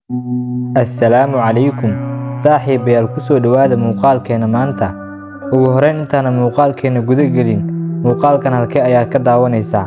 assalaamu calaykum saaxiibayaal ku soo dhowaada muuqaalkeena maanta ugu horreyn intaana muuqaalkeena guda gelin muuqaalkan halkee ayaad ka daawanaysaa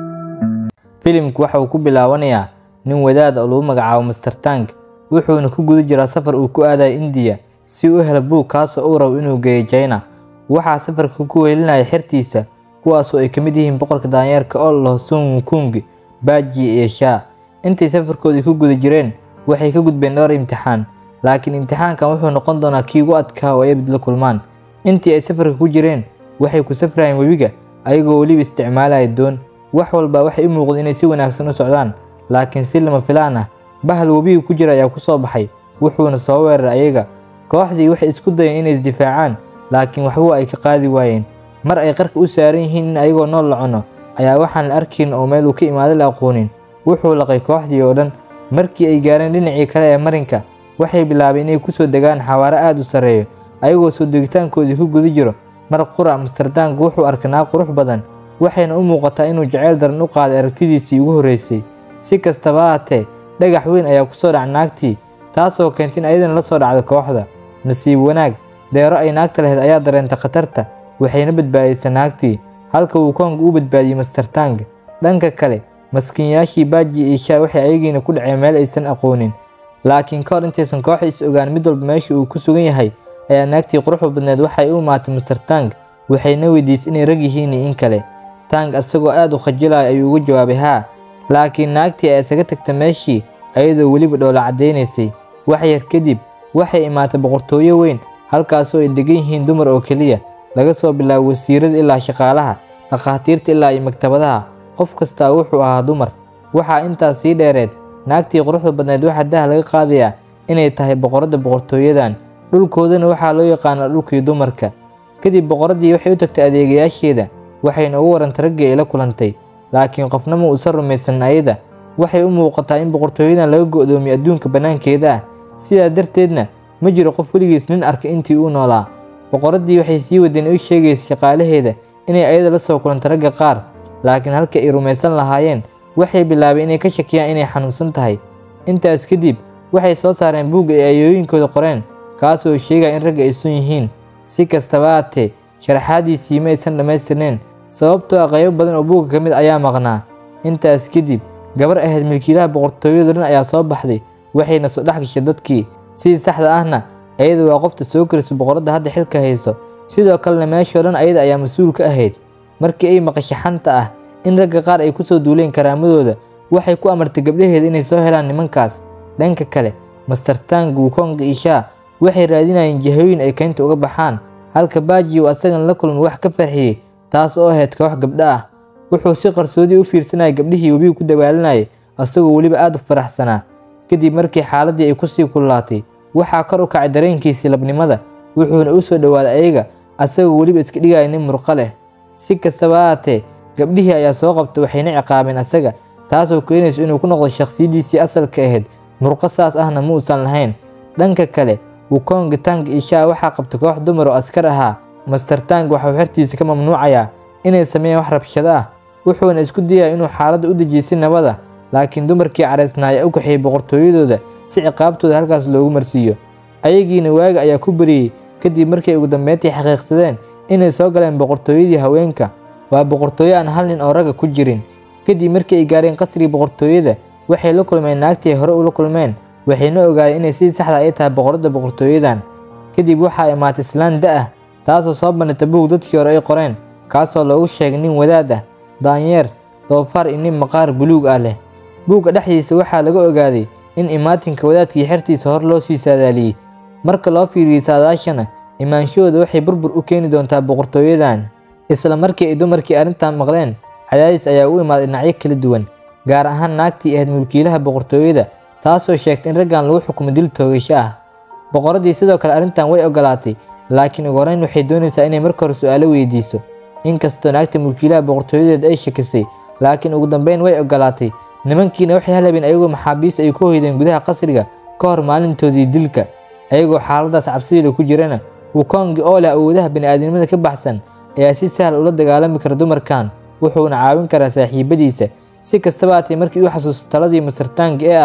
filimku waxa uu ku bilaabanayaa nin wadaad oo lagu magacaabo master tank wuxuuna ku guda jiraa safar uu ku aadayo indiya si uu u helo buug kaasoo uu rabo inuu geeyo jayna waxaa safarka ku weelinaya xertiisa kuwaasoo ay ka mid yihiin boqorka daanyeerka oo la laho sun wukung baaji iyo shaa intay safarkoodii ku guda jireen waxay ka gudbeen dhowr imtixaan laakiin imtixaankan wuxuu noqon doonaa kii ugu adkaa oo ay abid la kulmaan intii ay safarka ku jireen waxay ku safrayeen webiga ayagoo weliba isticmaalaya doon wax walba waxay u muuqda inay si wanaagsan u socdaan laakiin si lama filaan ah bahal webiga ku jira ayaa ku soo baxay wuxuuna soo weeraray ayaga kooxdii waxay isku dayeen inay isdifaacaan laakiin waxba ay ka qaadi waayeen mar ay qarka u saaran yihiin in ayagoo nool la cuno ayaa waxaan la arkayn oo meel uu ka imaaday la aqoonin wuxuu laqay kooxdii oo dhan markii ay gaareen dhinacii kale ee marinka waxay bilaabeen inay ku soo degaan xawaaro aad u sarreeyo ayagoo soo degitaankoodii ku guda jiro mar qura masterdank wuxuu arkay naag qurux badan waxayna u muuqataa inuu jaceyl daran u qaaday aragtidiisii ugu horreysay si kastaba haatee dhagax weyn ayaa ku soo dhacay naagtii taasoo keentay in ayadana la soo dhacdo kooxda nasiib wanaag deero ay naagta lahayd ayaa dareentay khatarta waxayna badbaadisay naagtii halka uu koonga u badbaadiyey mastertank dhanka kale maskiinyaashii baaji iyo shaa waxay ayagiina ku dhaceen meel aysan aqoonin laakiin ka hor intaysan kooxda is ogaan mid walba meesha uu ku sugan yahay ayaa naagtii quruxda badneed waxay u imaatay master tank waxayna weydiisay inay rag yihiin iyo in kale tank asagoo aad u khajilaya ayuu uga jawaabay haa laakiin naagtii ayaa isaga tagtay meeshii ayadoo weliba dhoola caddaynaysay wax yar kadib waxay imaatay boqortooyo weyn halkaasoo ay degan yihiin dumar oo keliya laga soo bilaabo wasiirada ilaa shaqaalaha dhakhaatiirta ilaa iyo maktabadaha qof kastaa wuxuu ahaa dumar waxaa intaas sii dheereed naagtii quruxda badneed waxaa daha laga qaadayaa inay tahay boqoradda boqortooyadan dhulkoodana waxaa loo yaqaanaa dhulkii dumarka kadib boqoraddii waxay u tagtay adeegayaasheeda waxayna ugu warantay raggii ay la kulantay laakiin qofna ma uusan rumaysan ayada waxay u muuqataa in boqortooyadan laga go'doomiye adduunka bannaankeeda ah sidaa darteedna ma jiro qof weligiis nin arkay intii uu noolaa boqoraddii waxay sii wadeen u sheegaysa shaqaalaheeda inay ayada la soo kulantay ragga qaar laakiin halka ay rumaysan lahaayeen waxay bilaabeen inay ka shakiyaan inay xanuunsan tahay intaas kadib waxay soo saareen buugga ay ayooyinkooda qoreen kaasoo sheegaya in ragga ay sun yihiin si kastaba haatee sharaxaadiisii ma aysan dhammaystirneen sababtoo ah qaybo badan oo buugga ka mid ayaa maqnaa intaas kadib gabar ahayd milkiilaha boqortooyada dhan ayaa soo baxday waxayna soo dhex gashay dadkii sidii saxda ahna ayada waa qofta soo karisa boqoradda hadda xilka hayso sidoo kalena meeshoo dhan ayada ayaa mas-uul ka ahayd markii ay maqashay xanta ah in ragga qaar ay ku soo duuleen karaamadooda waxay ku amartay gabdhaheeda inay soo helaan nimankaas dhanka kale master tang wukonga iyo shaa waxay raadinayeen jihooyin ay keynta uga baxaan halka baaji uu asagana la kulmay wax ka farxiyey taas oo ahayd koox gabdho ah wuxuu si qarsoodii u fiirsanayay gabdhihii webigu ku dagaalanayay asagoo weliba aad u faraxsanaa kadib markii xaaladii ay kusii kululaatay waxaa kor u kacay dareenkiisii labnimada wuxuuna u soo dhowaaday ayaga asagoo weliba iska dhigaya nin murqo leh si kastaba haatee gabdhihii ayaa soo qabtay waxayna ciqaabeen asaga taasoo keenayso inuu ku noqdo shakhsiyaddiisii asalka ahayd murqo saas ahna ma uusan lahayn dhanka kale wukonga tang iyo shaa waxaa qabtay koox dumar oo askar ahaa master tang waxau xertiisa ka mamnuucayaa inay sameeyaan wax rabshado ah wuxuuna isku dayaya inuu xaaladda u dejiyo si nabada laakiin dumarkii caraysnaaya u kaxeeyey boqortooyadooda si ciqaabtooda halkaas loogu marsiiyo ayagiina waaga ayaa ku bariyey kadib markay ugu dambeyntii xaqiiqsadeen inay soo galeen boqortooyadii haweenka waa boqortooyo aan hal nin oo ragga ku jirin kadib markii ay gaareen qasrigii boqortooyada waxay la kulmeen naagtii ay hore ula kulmeen waxayna ogaadeen inay sidii saxda ay tahay boqoradda boqortooyadan kadib waxaa imaatay islaan da ah taasoo soo bandhigtay buug dadkii hore ay qoreen kaasoo loogu sheegay nin wadaad ah daanyeer doofaar iyo nin maqaar buluug ah leh buugga dhexdiisa waxaa laga ogaaday in imaatinka wadaadkii xertiisa hor loo sii saadaaliyey marka loo fiiriyey saadaashana imaanshahooda waxay burbur u keeni doontaa boqortooyadan isla markii ay dumarkii arrintan maqleen cadaadis ayaa u imaaday dhinacyo kala duwan gaar ahaan naagtii ahayd mulkiilaha boqortooyada taasoo sheegtay in raggan lagu xukumo dil toogasho ah boqoraddii sidoo kale arrintan way ogolaatay laakiin ugu horreyn waxay doonaysaa inay marka hore su'aalo weydiiso inkastoo naagta mulkiilaha boqortooyadeed ay shakisay laakiin ugu dambeyn way ogolaatay nimankiina waxay halhabeen ayagoo maxaabiis ay ku hoydeen gudaha qasriga ka hor maalintoodii dilka ayagoo xaaladaas cabsidiila ku jirana wukongi oo leh awoodaha bani'aadnimada ka baxsan ayaa si sahal ula dagaalami kara dumarkan wuxuuna caawin karaa saaxiibadiisa si kastaba haatee markii uu xasuusto taladii masartaanka ee ah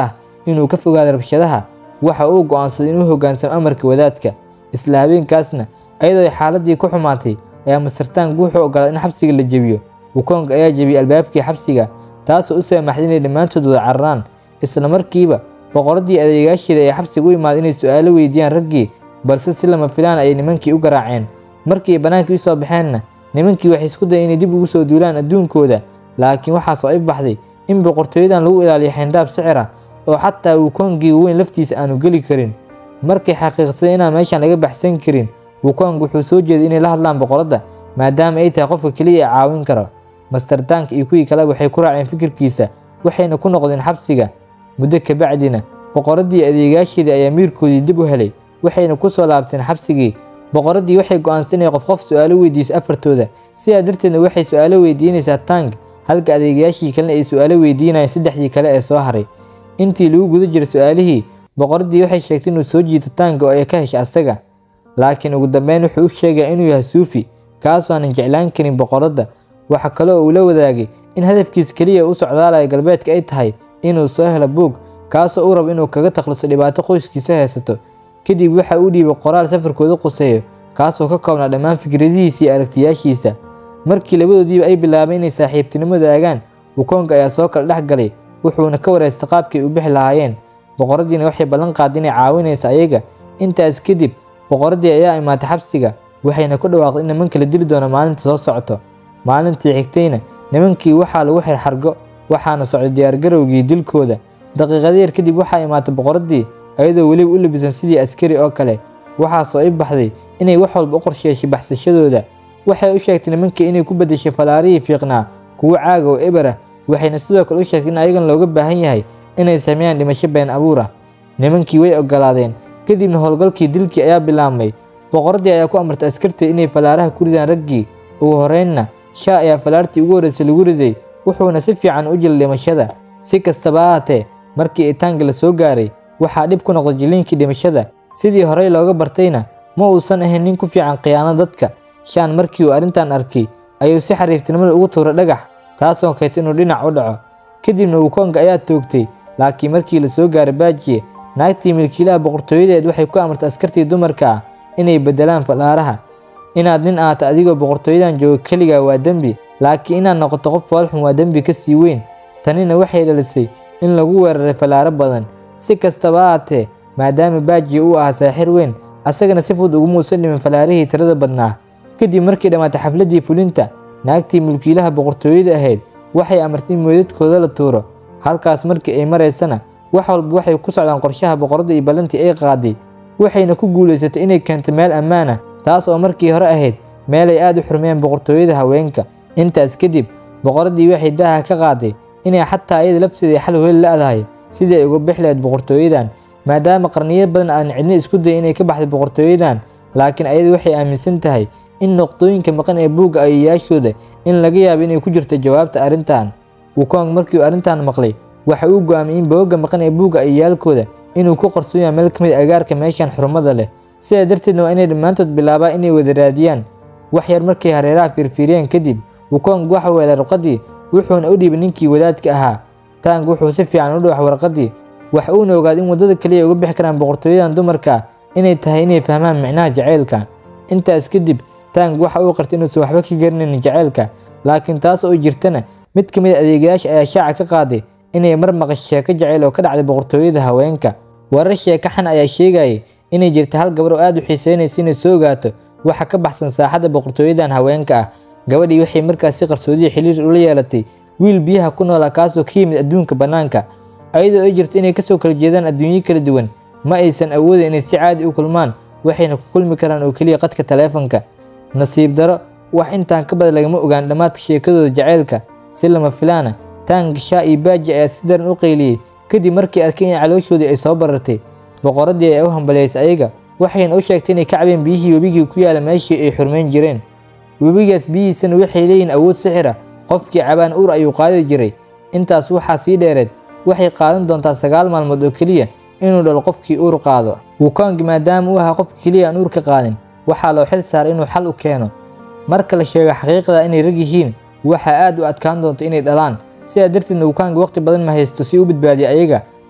inuu ka fogaado rabshadaha waxa uu go'aansaday inuu hoggaansamo amarka wadaadka isla habeenkaasna ayadoo ay xaaladii ku xumaatay ayaa mastartaanku wuxuu ogolaaday in xabsiga la jebiyo wukong ayaa jebiyey albaabkii xabsiga taasoo u saamaxday inay dhammaantood wada cararaan isla markiiba boqoradii adeegaasheeda ee xabsiga u imaaday inay su-aalo weydiiyaan raggii balse si lama filaan ayay nimankii u garaaceen markii ay bannaankii u soo baxeenna nimankii waxay isku dayeen inay dib ugu soo duulaan adduunkooda laakiin waxaa soo ifbaxday in boqortooyadan lagu ilaaliyo xayndaab sicira oo xataa wukongii weyn laftiisa aanu geli karin markay xaqiiqsadeen inaan meeshan laga baxsan karin wukong wuxuu soo jeeday inay la hadlaan boqoradda maadaama ay tahay qofka keliya ee caawin karo mastartaanka iyo kuwii kaleba waxay ku raaceen fikirkiisa waxayna ku noqdeen xabsiga muddo kabacdina boqoraddii adeegaasheedii ayaa miirkoodii dib u helay waxayna ku soo laabteen xabsigii boqoraddii waxay go'aansatay inay qof qof su-aalo weydiiso afartooda sidaa darteedna waxay su-aalo weydiinaysaa tang halka adeegayaashii kalena ay su-aalo weydiinayeen saddexdii kale ee soo haray intii lagu guda jiray su-aalihii boqoraddii waxay sheegtay inuu soo jiito tanga oo ay ka heshay asaga laakiin ugu dambeyn wuxuu u sheegaya inuu yahay suufi kaasoo aanan jeclaan karin boqoradda waxa kale oo uu la wadaagay in hadafkiis keliya u socdaalaya galbeedka ay tahay inuu soo helo buug kaasoo uu rabo inuu kaga takhluso dhibaato qoyskiisa haysato kadib waxa uu dhiibay qoraal safarkooda quseeyo kaasoo ka koobnaa dhammaan fikradihiisa iyo aragtiyaashiisa markii labadoodiiba ay bilaabeen inay saaxiibtinimo daagaan wukong ayaa soo kala dhex galay wuxuuna ka wareystay qaabkay u bixi lahaayeen boqoradiina waxay ballan qaaday inay caawinaysa ayaga intaas kadib boqoraddii ayaa imaatay xabsiga waxayna ku dhawaaqday in nimanka la dili doono maalinta soo socoto maalintii xigtayna nimankii waxaa lagu xirxargo waxaana socday diyaargarowgii dilkooda daqiiqada yar kadib waxaa imaatay boqoraddii ayadoo weliba u labisan sidii askari oo kale waxaa soo ifbaxday inay wax walba u qorsheeshay baxsashadooda waxay u sheegtay nimankii inay ku beddeshay falaarihii fiiqnaa kuwo caaga oo eber ah waxayna sidoo kale u sheegtay in ayagan looga baahan yahay inay sameeyaan dhimasho been abuur ah nimankii way ogolaadeen kadibna howlgalkii dilkii ayaa bilaabmay boqoraddii ayaa ku amartay askarteed inay falaaraha ku ridaan raggii ugu horeynna shaa ayaa falaartii ugu horreysay lagu riday wuxuuna si fiican u jilay dhimashada si kastaba ha haatee markii itaanka la soo gaaray waxaa dhib ku noqday jiliinkii dhimashada sidii horey looga bartayna ma uusan ahayn nin ku fiican khiyaano dadka shaan markii uu arrintan arkay ayuu si xariiftinimada ugu tuuray dhagax taasoo keentay inuu dhinac u dhaco kadibna wukonga ayaa toogtay laakiin markii la soo gaaray baajiye naagtii milkiilaha boqortooyadeed waxay ku amartay askartii dumarka ah inay beddelaan falaaraha inaad nin ahaato adigoo boqortooyadan jooga keligaa waa dembi laakiin inaad noqoto qof foolxun waa dembi ka sii weyn tanina waxay dhalisay in lagu weeraray falaaro badan si kastaba ha haatee maadaama baajiye uu ahaa saaxir weyn asagana si fudud ugumuusan dhimin falaarihii tirada badnaa kadib markii dhammaatay xafladdii fulinta naagtii mulkiilaha boqortooyada ahayd waxay amartay in meydadkooda la tuuro halkaas markii ay maraysana wax walba waxay ku socdaan qorshaha boqoradda iyo ballantii ay qaaday waxayna ku guulaysatay inay keento meel ammaan ah taas oo markii hore ahayd meelay aad u xurmeeyeen boqortooyada haweenka intaas kadib boqoraddii waxay daaha ka qaaday inay xataa iyada lafteeda xal heli la-dahay sidii ay uga bixi lahayd boqortooyadan maadaama qarniyo badan aan cidna isku dayay inay ka baxday boqortooyadan laakiin ayada waxay aaminsan tahay in noqdooyinka maqan ee buugga ayayaashooda in laga yaabo inay ku jirto jawaabta arrintan wukong markii uu arrintan maqlay waxa uu go'aamiyey in boogga maqan ee buugga ayayaalkooda inuu ku qarsoon yahay meel ka mid agaarka meeshan xurmada leh sidaa darteedna waa inay dhammaantood bilaabaan inay wada raadiyaan wax yar markay hareeraha fiirfiiriyeen kadib wukong waxa weelay warqaddii wuxuuna u dhiibay ninkii wadaadka ahaa tang wuxuu si fiican u dhawax warqaddii waxa uuna ogaaday in waddada kaliya uga bixi karaan boqortooyadan dumarka ah inay tahay inay fahmaan micnaha jacaylka intaas kadib tang waxa uu qartay inuusan waxba ka garanaynin jacaylka laakiin taas oo jirtana mid ka mid a adeegayaasha ayaa shaaca ka qaaday inay mar maqasho sheeko jacayl oo ka dhacday boqortooyada haweenka warar sheeko xan ayaa sheegayay inay jirta hal gabar oo aad u xiiseynaysa inay soo ogaato waxa ka baxsan saaxadda boqortooyadan haweenka ah gabadhii waxay markaas si qarsoodiya xiriir ula yeelatay wiil biyaha ku noolaa kaasoo ka yimid adduunka bannaanka ayadoo ay jirto inay kasoo kala jeedaan adduunyo kala duwan ma aysan awoodin inay si caadi u kulmaan waxayna ku kulmi karaan oo keliya qadka taleefanka nasiib daro wax intaan ka badan lagama ogaan dhammaadka sheekadooda jacaylka si lama filaana tang shaa iyo baaji ayaa si daran u qayliyey kadib markii arkay in calooshoodii ay soo barartay boqoraddii ayaa u hambaliyaysay ayaga waxayna u sheegtay inay ka cabeen biyihii webigii ku yaala meeshii ay xurmayn jireen webigaas biyihiisana waxay leeyihin awood sixira qofkii cabaan uur ayuu qaadi jiray intaas waxaa sii dheereed waxay qaadan doontaa sagaal maalmood oo keliya inuu dhalo qofkii uur qaado wukong maadaama uu ahaa qofka keliya aan uur ka qaadin waxaa loo xil saaray inuu xal u keeno marka la sheego xaqiiqda inay rag yihiin waxaa aad u adkaan doonta inay dhalaan sidaa darteedna wukong waqti badan ma haysto si u badbaadiya ayaga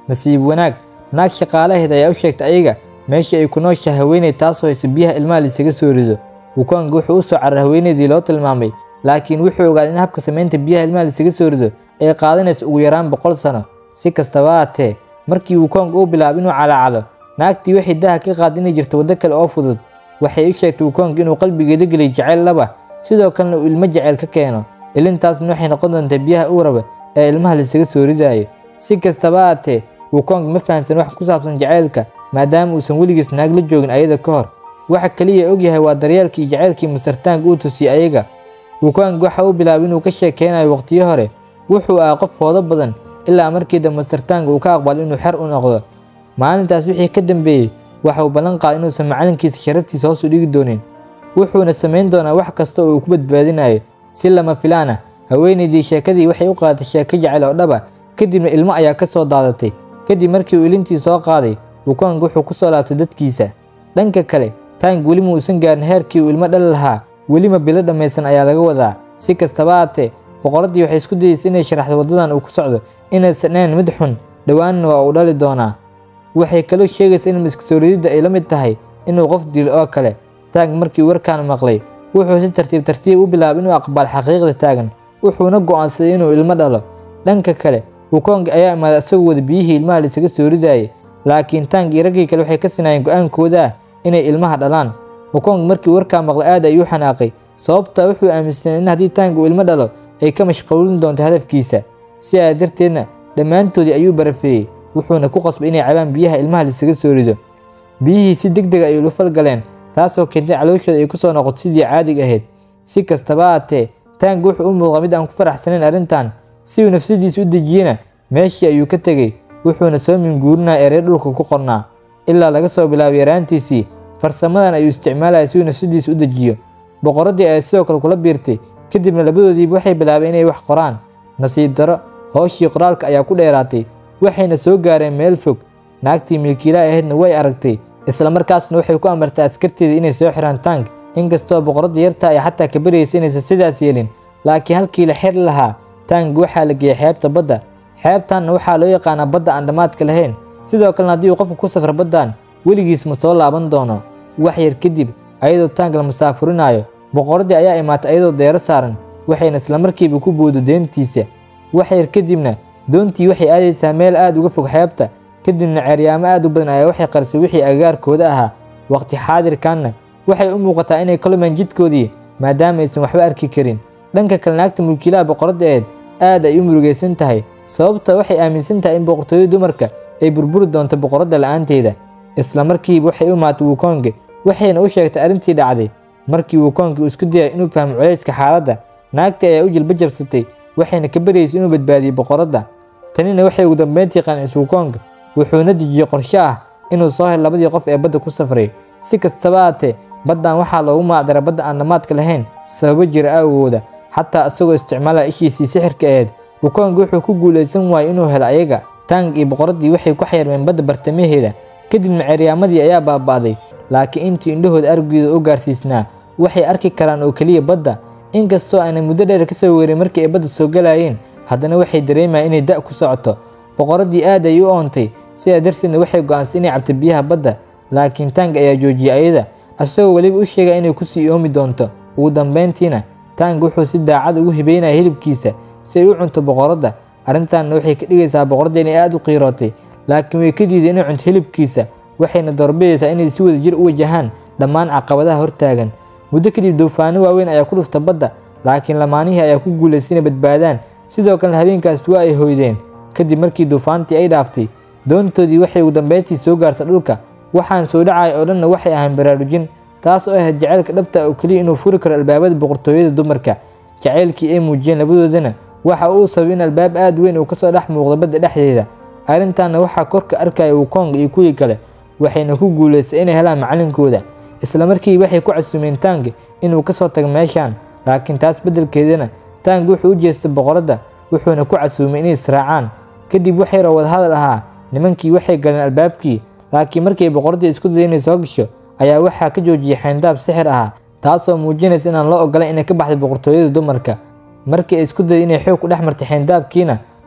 nasiib wanaag naag shaqaalaheed ayaa u sheegtay ayaga meeshii ay ku nooshahay haweeney taasoo haysa biyaha ilmaha laisaga soo rido wukong wuxuu u soo carar haweeneydii loo tilmaamay laakiin wuxuu ogaaday in habka samaynta biyaha ilmaha laisaga soo rido ay qaadanayso ugu yaraan boqol sano si kastaba haatee markii wukong uu bilaabay inuu calaacalo naagtii waxay daha ka qaad inay jirto waddo kale oo fudud waxay u sheegtay wukong inuu qalbigeeda geliyay jacayl laba sidoo kalena uu ilmo jacayl ka keeno ilintaasna waxay noqon doontaa biyaha uu raba ee ilmaha laisaga soo ridaayo si kastaba haatee wukong ma fahamsan wax ku saabsan jacaylka maadaama uusan weligiis naag la joogin ayada ka hor waxa kaliya ogyahay waa daryeelkii iyo jacaylkii masartaanka uu tusiyey ayaga wukong waxa uu bilaabay inuu ka sheekeynayo waqtiyo hore wuxuu ahaa qof foodo badan ilaa markii dambe masartaanka uu ka aqbalay inuu xer u noqdo maalintaas wixii ka dambeeyey waxa uu ballan qaaday inuusan macalinkiisa sharaftiisa hoos u dhigi doonin wuxuuna samayn doonaa wax kasta oo uu ku badbaadinayo si lama filaan ah haweenaydii sheekadii waxay u qaadatay sheeko jacayl oo dhaba kadibna ilmo ayaa ka soo daadatay kadib markii uu ilintii soo qaaday wukong wuxuu ku soo laabtay dadkiisa dhanka kale taang weli muusan gaarin heerkii uu ilmo dhali lahaa welima bilo dhammaysan ayaa laga wadaa si kastaba haatee boqoraddii waxay isku dayeysay inay sharaxdo waddadan uu ku socdo inaysan ahayn mid xun dhowaanna waa uu dhali doonaa waxay kaloo sheegaysaa in maskasooriyadda ay la mid tahay inuu qof dilo oo kale taang markii uu warkaan maqlay wuxuu si tartiib tartiib u bilaabay inuu aqbal xaqiiqda taagan wuxuuna go'aansaday inuu ilmo dhalo dhanka kale wukong ayaa imaaday asagoo wada biyihii ilmaha laisaga soo ridaayay laakiin taang iyo raggii kale waxay ka sinaayeen go'aankooda ah inay ilmaha dhalaan wukong markii warkaa maqlay aad ayuu xanaaqay sababtaa wuxuu aaminsanay in haddii taang uu ilmo dhalo ay ka mashquulin doonto hadafkiisa sidaa darteedna dhammaantoodii ayuu barafeeyey wuxuuna ku qasbay inay cabaan biyaha ilmaha laisaga soo rido biyihii si deg dega ayay ula falgaleen taasoo keentay calooshooda ay ku soo noqoto sidii caadiga ahayd si kastaba haatee taang wuxuu u muuqda mid aan ku faraxsanayn arrintan si uu nafsadiisa u dejiyena meeshii ayuu ka tegey wuxuuna soo minguurinaya erey dhulka ku qornaa ilaa laga soo bilaabay yaraantiisii farsamadan ayuu isticmaalaya si uu nafsadiisa u dejiyo boqoraddii ayaa sidoo kale kula biirtay kadibna labadoodiiba waxay bilaabeen inay wax qoraan nasiib daro hooshii qoraalka ayaa ku dheeraatay waxayna soo gaareen meel fog naagtii milkiilaa ahaydna way aragtay islamarkaasna waxay ku amartay askarteeda inay soo xiraan taank inkastoo boqoradda yarta ay xataa ka baryaysa inaysan sidaas yeelin laakiin halkii la xiri lahaa taank waxaa la geeyey xeebta badda xeebtanna waxaa loo yaqaanaa badda aan dhammaadka lahayn sidoo kalena haddii uu qofku ku safro baddan weligiis ma soo laaban doono wax yar kadib ayadoo taank la musaafurinaayo boqoraddii ayaa imaatay ayadoo deero saaran waxayna islamarkiiba ku boodo deentiisa wax yar kadibna doontii waxay aadaysaa meel aad uga fog xeebta kadibna ceeryaamo aad u badan ayaa waxay qarisay wixii agaarkooda ahaa waqti xaadirkanna waxay u muuqataa inay ka lumeen jidkoodii maadaama aysan waxba arki karin dhanka kale naagta mulkiilaha boqoradda eed aad ay u murugaysan tahay sababta waxay aaminsan tahay in boqortooyada dumarka ay burburi doonto boqoradda la'aanteeda islamarkiiba waxay u imaatay wukonge waxayna u sheegtay arrintii dhacday markii wukonge uu isku dayay inuu fahmo culayska xaaladda naagta ayaa u jilba jabsatay waxayna ka baryaysay inuu badbaadiyo boqoradda tanina waxay ugu dambeyntii qancisay wukong wuxuuna dejiyey qorshe ah inuu soo helo labadii qof ee badda ku safray si kastaba haatee baddan waxaa loogu magacdaray badda aan dhammaadka lahayn sababo jira awgooda xataa isagoo isticmaalaya ishiisii sixirka aheyd wukong wuxuu ku guulaysan waayey inuu helo ayaga taang iyo boqoraddii waxay ku xayarmeen badda bartamaheeda kadibna ceeryaamadii ayaa baaba'day laakiin intii indhahooda argooda u gaarsiisnaa waxay arki karaan oo keliya badda inkastoo aanay muddo dheer ka soo weerin markii ay badda soo galayeen haddana waxay dareemayaan inay da' ku socoto boqoraddii aad ay u oontay sidaa darteedna waxay go'aansay inay cabto biyaha badda laakiin taang ayaa joojiyey ayada asagoo weliba u sheegaya inay kusii oomi doonto ugu dambayntiina taang wuxuu si daacad ugu hibeynaya hilibkiisa si ay u cunto boqoradda arrintaanna waxay ka dhigaysaa boqoradda inay aad u qiirootay laakiin way ka diiday inay cunto hilibkiisa waxayna doorbidaysaa inay si wada jir u wajahaan dhammaan caqabadaha hortaagan muddo kadib duufaano waaweyn ayaa ku dhufta badda laakiin lamaanihii ayaa ku guulaystay inay badbaadaan sidoo kalena habeenkaas waa ay hoydeen kadib markii duufaantii ay dhaaftay doontoodii waxay ugu dambeyntii soo gaartay dhulka waxaan soo dhacaya oo dhanna waxay ahaan baraarujin taas oo ahayd jacaylka dhabta oo keliya inuu furi karo albaabada boqortooyada dumarka jacaylkii ay muujiyeen labadoodana waxa uu sabay in albaab aad weyn uu kasoo dhex muuqdo badda dhexdeeda arrintaana waxaa korka arkaya wukong iyo kuwii kale waxayna ku guulaystay inay helaan macalinkooda islamarkii waxay ku casumeen taang inuu kasoo tago meeshaan laakiin taas beddelkeedana taang wuxuu u jeestay boqoradda wuxuuna ku casuumay inay israacaan kadib wax yaroo wadahadal ahaa nimankii waxay galeen albaabkii laakiin markii boqoraddii isku daday inay soo gasho ayaa waxaa ka joojiyey xayndaab sixir ahaa taasoo muujinaysa inaan loo ogolayn inay ka baxday boqortooyada dumarka markii ay isku daday inay xoog ku dhex martay xayndaabkiina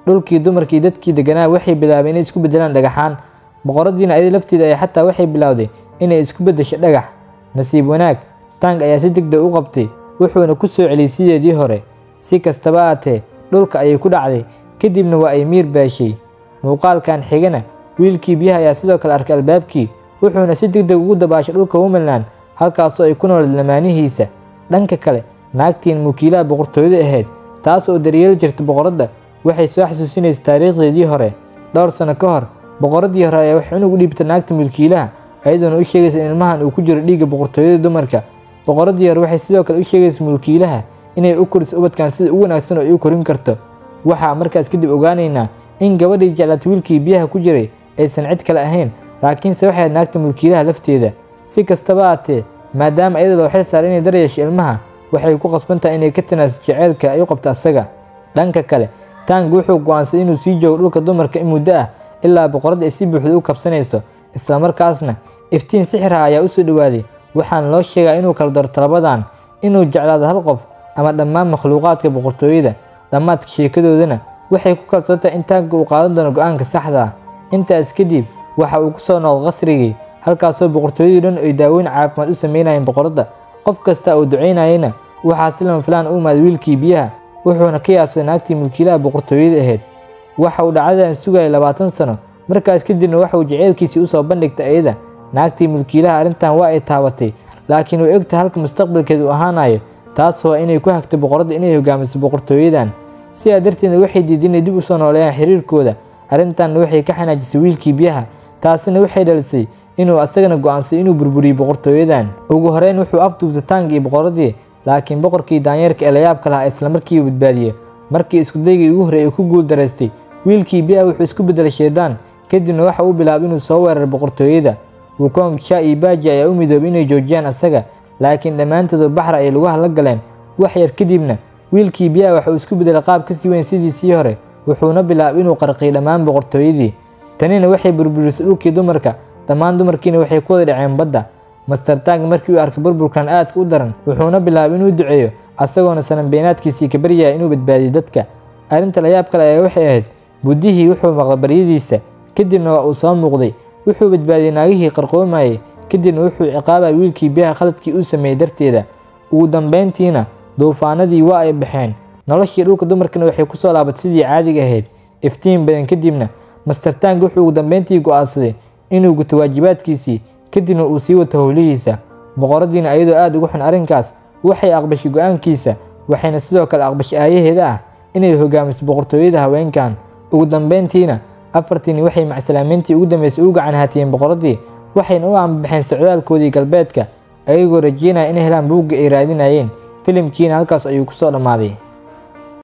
dhulkii dumarkii dadkii deganaa waxay bilaabeen inay isku bedelaan dhagaxaan boqoradiina ayada lafteeda ay xataa waxay bilowday inay isku bedesho dhagax nasiib wanaag tang ayaa si degdeg u qabtay wuxuuna ku soo celiyey sideedii hore si kastaba aatee dhulka ayay ku dhacday kadibna waa ay miir baashay muuqaalkan xigana wiilkii biyaha ayaa sidoo kale arkay albaabkii wuxuuna si degdeg ugu dabaashay dhulka womanland halkaasoo ay ku nooled lamaanihiisa dhanka kale naagtiin mulkiilaha boqortooyada ahayd taas oo daryeeli jirta boqoradda waxay soo xasuusinaysa taariikhdeedii hore dhowr sano ka hor boqoradii hore ayaa waxay cunug u dhiibta naagta mulkiilaha ayadoona u sheegaysa in ilmahan uu ku jiro dhiigga boqortooyada dumarka boqoradii hore waxay sidoo kale u sheegaysa mulkiilaha inay u koriso ubadkan sida ugu wanaagsan oo ay u korin karto waxaa markaas kadib ogaanaynaa in gabadhii jeclaata wiilkii biyaha ku jiray aysan cid kale ahayn laakiinse waxay ahayd naagta mulkiilaha lafteeda si kastaba aatee maadaama iyada loo xil saaray inay daryeesho ilmaha waxay ku qasban tahay inay ka tanaaso jaceylka ay u qabto asaga dhanka kale tang wuxuu go'aansaday inuu sii joogo dhulka dumarka in muddo ah ilaa boqoradda ay si buuxda u kabsanayso islamarkaasna iftiin sixirha ayaa u soo dhowaaday waxaana loo sheegaa inuu kala doorto labadan inuu jeclaado hal qof ama dhammaan makhluuqaadka boqortooyada dhammaadka sheekadoodana waxay ku kalsoon tahay in taanka uu qaadan doono go-aanka saxda ah intaas kadib waxa uu ku soo noqday qasrigii halkaasoo boqortooyadii dhan ay daaweyn caafimaad u sameynayeen boqoradda qof kasta uu ducaynayena waxaa si lama filaan u imaaday wiilkii biyaha wuxuuna ka yaabsaday naagtii mulkiilaha boqortooyada ahayd waxa uu dhacdadan sugayay labaatan sano markaas kadibna waxa uu jaceylkiisii usoo bandhigtay iyada naagtii mulkiilaha arrintan waa ay taabatay laakiin way ogtahay halka mustaqbalkeeda uu ahaanayo taas waa inay ku hagto boqoradda inay hogaamiso boqortooyadan sidaa darteedna waxay diiday inay dib u soo nooleeyaan xiriirkooda arrintanna waxay ka xanaajisay wiilkii biyaha taasina waxay dhalisay inuu asagana go'aansaday inuu burburiyo boqortooyadan ugu horeyn wuxuu afduubtay tang iyo boqoradii laakiin boqorkii daanyeerka ee layaabka lahaa islamarkiiba badbaadiyey markii iskudaygii ugu horreeyay uu ku guul daraystay wiilkii biyaha wuxuu isku bedelay shaydaan kadibna waxa uu bilaabay inuu soo weeraro boqortooyada wukong sha iyo baaji ayaa u midoobay inay joojiyaan asaga laakiin dhammaantoodu baxra ay lagu hadla galeen wax yar kadibna wiilkii biyaha waxa uu isku bedelay qaab ka sii weyn sidiisii hore wuxuuna bilaabay inuu qarqiyay dhammaan boqortooyadii tanina waxay burburisay dhulkii dumarka dhammaan dumarkiina waxay ku wada dhaceen badda master tang markii uu arkay burburkan aadka u daran wuxuuna bilaabay inuu duceeyo asagoona sananbeenaadkiisii ka baryaya inuu badbaadiyo dadka arrinta layaab kale ayaa waxay ahayd buddihii wuxuu maqlay baryadiisa kadibna waa uu soo muuqday wuxuu badbaadiyey naagihii qarqoomayay kadibna wuxuu ciqaabay wiilkii biyaha khaladkii uu sameeyey darteeda ugu dambayntiina duufaanadii waa ay baxeen noloshii dhulka dumarkana waxay ku soo laabatay sidii caadiga ahayd iftiin badan kadibna master tang wuxuu ugu dambayntii go'aansaday inuu guto waajibaadkiisii kadibna uu sii wato howlihiisa boqoradiina ayadoo aada ugu xun arrinkaas waxay aqbashay go-aankiisa waxayna sidoo kale aqbashay aayaheeda ah inay hogaamiso boqortooyada haweenkan ugu dambayntiina afartiini waxay macsalaameyntii ugu dambeysay u gacan haatiyeen boqoradii waxayna u aanbaxeen socdaalkoodii galbeedka ayagoo rajeynaya inay helaan buugga ay raadinayeen filimkiina halkaas ayuu kusoo dhammaaday